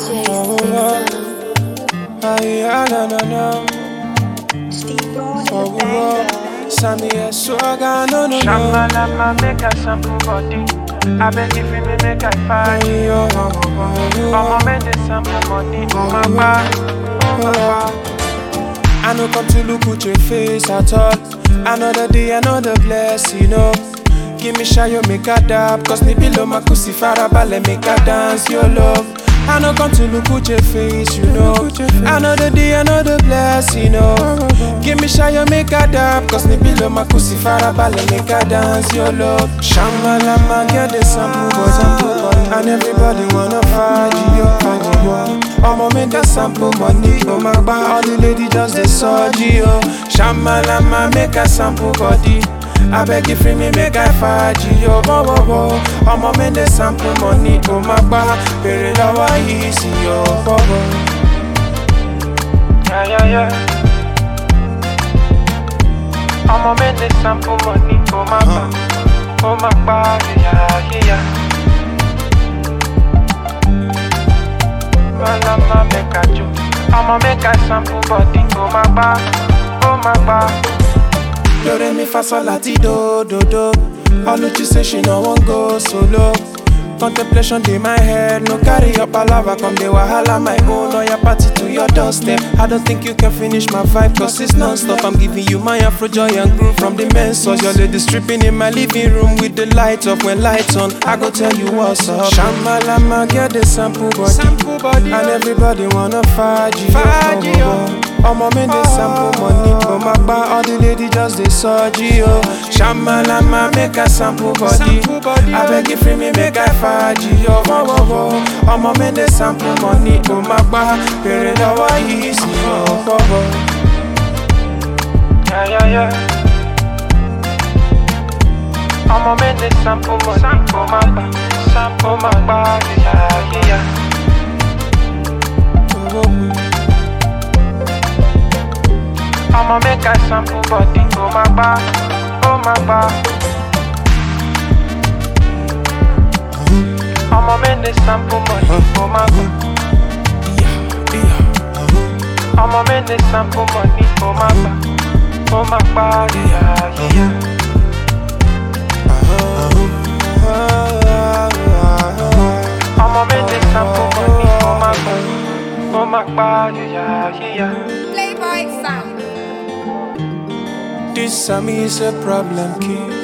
DJ Oh, Stinson. Ay, ah, na, na, na. Steve Brown Oh, in the oh, banger. Sammy, I swagger, no, no, no. Shamalama make a sample body. I beg if you make I fight. Ay, oh, oh, oh, Ọmọ oh. mẹ́lẹ̀ sample money. Ó máa gbá, ó máa gbá. I no come to look at your face at all. Another day, another blessing, you know. Give me shy, you make a dab. Cause me below my pussy farabale, make a dance, your love. I no come to look at your face, you know. Another day, another blessing, you know. Give me shy, you make a dab. Cause me below my pussy farabale, make a dance, your love. Shamalama, get the sample, boy, sample, boy. And everybody wanna fight you, fight you. Ọmọ mi dey sample money, oh my gba all the ladies just dey surgery oh. Shamalama make I sample body, abeg you free me make I faji oh. Bọ́bọ̀bọ̀ ọmọ mi dey sample money, oh my gba bèrè lọ́wọ́ yìí sí oh. Bọ́bọ̀. Yeah, yeah, yeah. Ọmọ mẹ́lẹ̀ sample money. Ó máa gbá, ó máa gbá. Yeah, yeah, yeah. Malama make a jo. Ọmọ make a sample body. Ó máa gbá, ó máa gbá. Do re mi fa sol la ti do do do. Oluchi say she no wan go solo. Contemplation dey my head, no carry your palava come dey wahala my own or your party to your doorstep. I don't think you can finish my vibe cause it's non-stop. I'm giving you my afro joy and groove from the men's source. Your lady stripping in my living room with the lights off. When lights on, I go tell you what's up. Shamalama get the sample body, sample body and everybody wanna faji. Faji, Ọmọ mi dey sample money, oh my gba all the ladies just dey surgery oh. Shamalama make I sample body, abeg you free me make I faji oh. Bọ́bọ̀bọ̀ ọmọ mi dey sample money, oh my gba bèrè lọ́wọ́ yìí sí oh. Bọ́bọ̀. Yeah, yeah, yeah. Ọmọ mẹ́lẹ̀ sample money. Ó máa gbá, sample ó máa gbá. Yeah, yeah, yeah. Ọmọ make I sample body. Ó máa gbá, ó máa gbá. Ọmọ mẹ́lẹ̀ sample money. Ó máa gbá. Ọmọ mẹ́lẹ̀ sample money. Ó máa gbá, ó máa gbá. Yeah, yeah, yeah. Ọmọ mẹ́lẹ̀ sample money. Ó máa gbá, ó máa gbá. Yeah, yeah, yeah. Playboy sound. This Sammy is a problem kid.